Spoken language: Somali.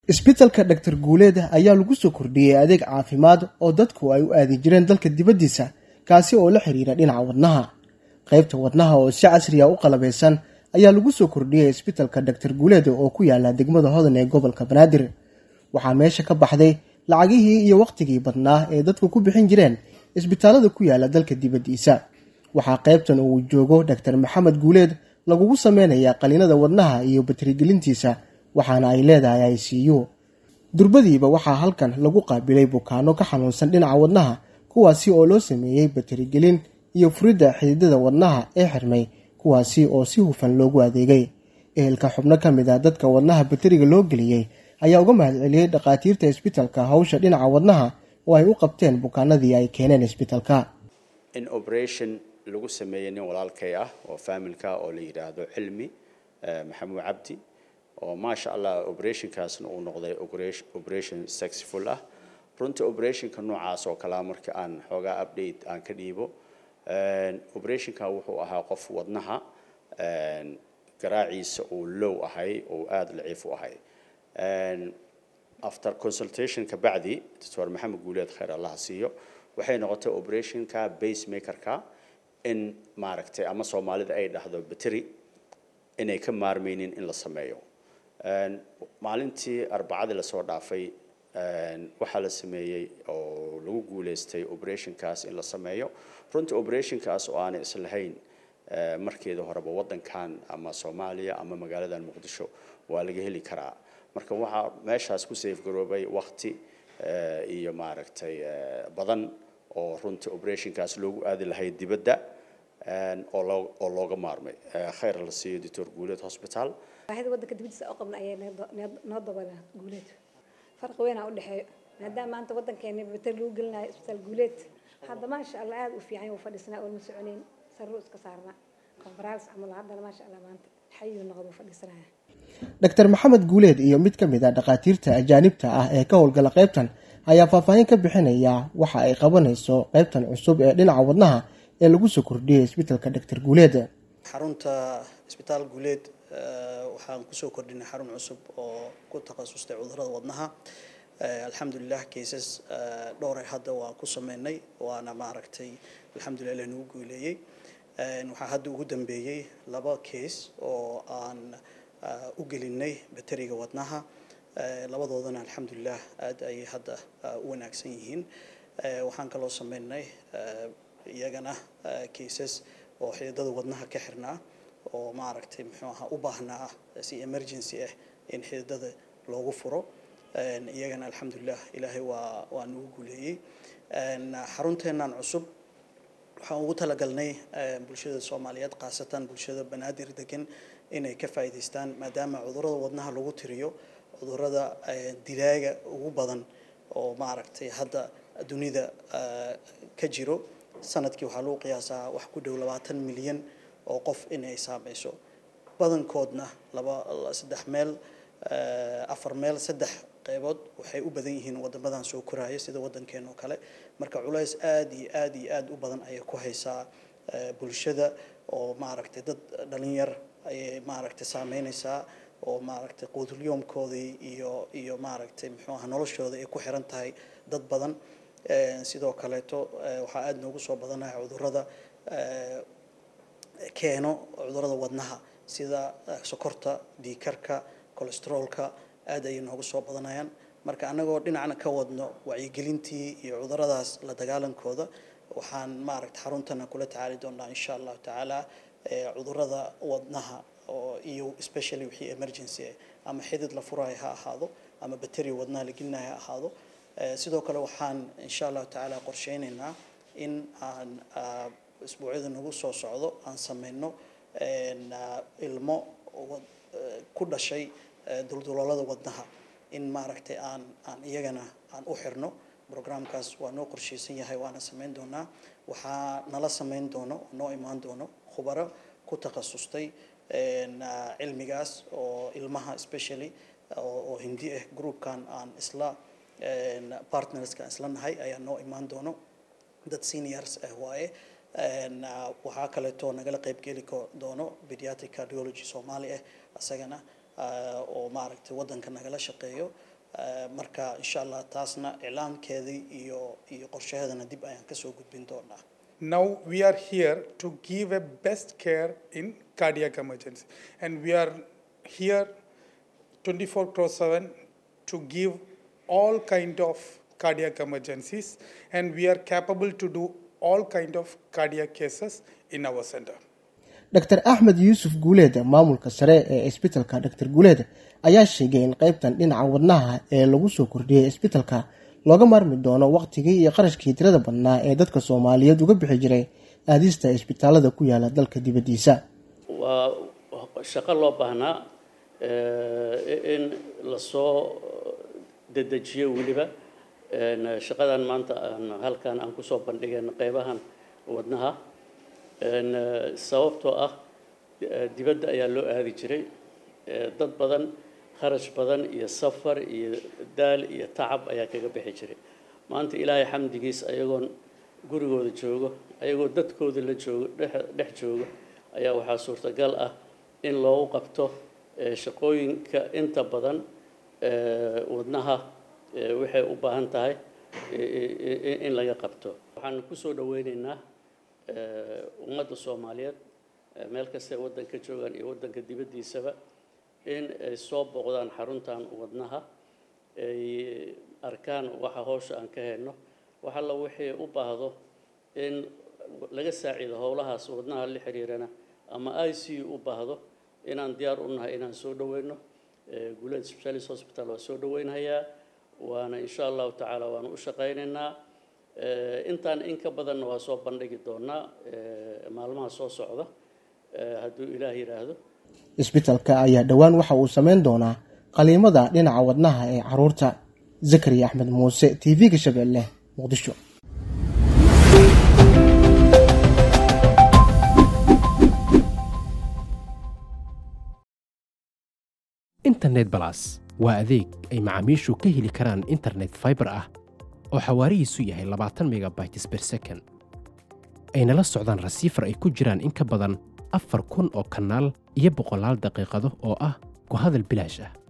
isbitalka dhaktar guuleed ayaa lagu soo kordhiyey adeeg caafimaad oo dadku ay u aadi jireen dalka dibaddiisa kaasi oo la xiriira dhinaca wadnaha qaybta wadnaha oo si casriya u qalabaysan ayaa lagu soo kordhiyey isbitalka dhaktar guuleed oo ku yaala degmada hodan ee gobolka banaadir waxaa meesha ka baxday lacagihii iyo wakhtigii badnaa ee dadku ku bixin jireen isbitaalada ku yaala dalka dibaddiisa waxaa qaybtan uu joogo dhaktar maxamed guuleed lagugu sameynayaa qaliinada wadnaha iyo batirigelintiisa waxaana ay leedahay i c u durbadiiba waxaa halkan lagu qaabilay bukaano ka xanuunsan dhinaca wadnaha kuwaasi oo loo sameeyey batirigelin iyo furidda xididada wadnaha ee xirmay kuwaasi oo si hufan loogu adeegay ehelka xubno ka mid a dadka wadnaha bateriga loo geliyey ayaa uga mahadceliyey dhakhaatiirta isbitalka hawsha dhinaca wadnaha oo ay u qabteen bukaanadii ay keeneen isbitalka in operation lagu sameeyey nin walaalkay ah oo faamilka oo la yidhaahdo cilmi maxamuud cabdi oo maasha allah operationkaasna uu noqday operation successful ah runtii operationka noocaas oo kalea marka aan xoogaa update aan ka dhiibo operationka wuxuu ahaa qof wadnaha garaaciisa uu low ahay oo aada laciif u ahay after consultation ka bacdi doctor maxamed guuleed khayr allaha siiyo waxay noqotay operationka basemakerka in maaragtay ama soomaalida ay dhahdo battery inay ka maarmaynin in la sameeyo maalintii arbacadii lasoo dhaafay waxaa la sameeyey oo lagu guuleystay operationkaas in la sameeyo runtii operationkaas oo aanay islahayn markeeda horeba waddankan ama soomaaliya ama magaaladan muqdisho waa laga heli karaa marka waxaa meeshaas ku safegaroobay wakti iyo maaragtay badan oo runtii operationkaas loogu aadi lahay dibadda oo loo oo looga maarmay khayr la siiyo doctor guuleed hospital baahida waddanka dibadiisa u qabna ayaa noo dabada guuleed farqi weynaa u dhexeeyo maadaama maanta waddankeena bater lagu gelinayo isbitaal guuleed hadda maasha allah aada u fiican u fadhiisnaa oon ma soconeyn sarru iska saarnaa konfaraans camal haddana maasha allah maanta xayuu noqdo fadhiisanaya dhaktar maxamed guuleed iyo mid ka mid a dhakhaatiirta ajaanibta ah ee ka howlgala qaybtan ayaa faahfaahin ka bixinaya waxa ay qabanayso qaybtan cusub ee dhinaca wadnaha ee lagu soo kordhiyey isbitalka dhaktar guuleed xarunta isbitaal guuleed waxaan kusoo kordhinay xarun cusub oo ku takhasustay cudurada wadnaha alxamdulilah cases dhowray hadda waa ku sameynay waana maaragtay alxamdulilah lanagu guuleeyey waxaa hadda ugu dambeeyey laba case oo aan u gelinay bateriga wadnaha labadoodana alxamdulilah aada ayay hadda u wanaagsan yihiin waxaan kaloo sameynay iyagana cases oo xididada wadnaha ka xirnaa oo maaragtay muxuu ahaa u baahnaa si emergency ah in xididada loogu furo iyagana alxamdulilah ilaahay waa waa nagu guuleeyey xarunteennan cusub waxaan ugu talagalnay bulshada soomaaliyeed khaasatan bulshada banaadir degan inay ka faa'iidaystaan maadaama cudurada wadnaha lagu tiriyo cudurada dilaaga ugu badan oo maaragtay hadda dunida ka jiro sanadkii waxaa lagu qiyaasaa wax ku dhow labaatan milyan oo qof inay saameyso badankoodna laba saddex meel afar meel saddex qeybood waxay u badan yihiin wadamadan soo koraya sida waddankeena oo kale marka culays aada iyo aada iyo aada u badan ayay ku haysaa bulshada oo maaragtay dad dhalinyar ayay maaragtay saameyneysaa oo maaragtay quudulyoomkoodii iyo iyo maaragtay muxuu aha noloshooda ay ku xiran tahay dad badan sidoo kaleeto waxaa aada noogu soo badanaya cudurada keeno cudurada wadnaha sida sokorta dhiikarka colestroolka aada ayay noogu soo badanayaan marka annagoo dhinacna ka wadno wacyigelintii iyo cuduradaas la dagaalankooda waxaan maaragta xaruntana kula tacaali doonaa insha allahu tacaala cudurada wadnaha oo iyo especially wixii emergency ah ama xidid la furayo ha ahaado ama bateri wadnaha la gelinayo ha ahaado sidoo kale waxaan insha allahu tacaala qorsheyneynaa in aan isbuucyada nagu soo socdo aan sameyno ilmo ku dhashay dulduloolada wadnaha in maaragtay aan aan iyagana aan u xirno programkaas waa noo qorsheysan yahay waana sameyn doonaa waxaa nala sameyn doono noo imaan doono khubaro ku takhasustay cilmigaas oo ilmaha especially oo hindi ah groupkan aan isla partnerska aan isla nahay ayaa noo imaan doono dad seniors ah waaye waxaa kaleeto nagala qaybgeli doono pediatric cardiology soomaali ah isagana oo maaragtay waddanka nagala shaqeeyo marka insha allah taasna iclaamkeedii iyo iyo qorshaheedana dib ayaan kasoo gudbin doonaa Now we are here to give a best care in cardiac emergency, and we are here 24 cross 7 to give all kind of cardiac emergencies, and we are capable to do all kind of cardiac cases in our center. dr axmed yuusuf guuleed maamulka sare ee isbitalka dr guuleed ayaa sheegay in qaybtan dhinaca wadnaha ee lagu soo kordhiyey isbitalka looga maarmi doono waqtigii iyo qarashkii tirada badnaa ee dadka soomaaliyeed uga bixi jiray aadista isbitaalada ku yaala dalka dibaddiisa waa shaqo loo baahnaa in lasoo dedejiyo weliba shaqadan maanta aan halkan aan kusoo bandhigeen qeybahan wadnaha sababtoo ah dibadda ayaa loo aadi jiray dad badan kharash badan iyo safar iyo daal iyo tacab ayaa kaga bixi jiray maanta ilaahay xamdigiis ayagoon gurigooda joogo ayagoo dadkooda la joogo dhex joogo ayaa waxaa suurtagal ah in loogu qabto shaqooyinka inta badan wadnaha waxay u baahan tahay in laga qabto waxaan kusoo dhaweyneynaa ummadda soomaaliyeed meel kastay waddanka joogaan iyo waddanka dibaddiisaba in ay soo booqdaan xaruntan wadnaha ay arkaan waxa howsha aan ka hayno wax alla wixii u baahdo in laga saaciido howlahaas wadnaha la xiriirana ama i c u u baahdo inaan diyaar u nahay inaan soo dhaweyno guuleed specialist hospital waa soo dhaweynhayaa waana insha allahu tacaala waanu u shaqaynaynaa intaan in ka badanna waa soo bandhigi doonaa maalmaha soo socda hadduu ilaah yidhaahdo isbitalka ayaa dhowaan waxa uu sameyn doonaa qaliimada dhinaca wadnaha ee caruurta zakariya axmed muuse t v-ga shabeelle muqdisho internet balas waa adeeg ay macaamiishu ka heli karaan internet faibar ah oo xawaarihiisu yahay labaatan megabytes ber second ayna la socdaan rasiifar ay ku jiraan in ka badan afar kun oo kanaal iyo boqolaal daqiiqado oo ah ku hadal bilaash ah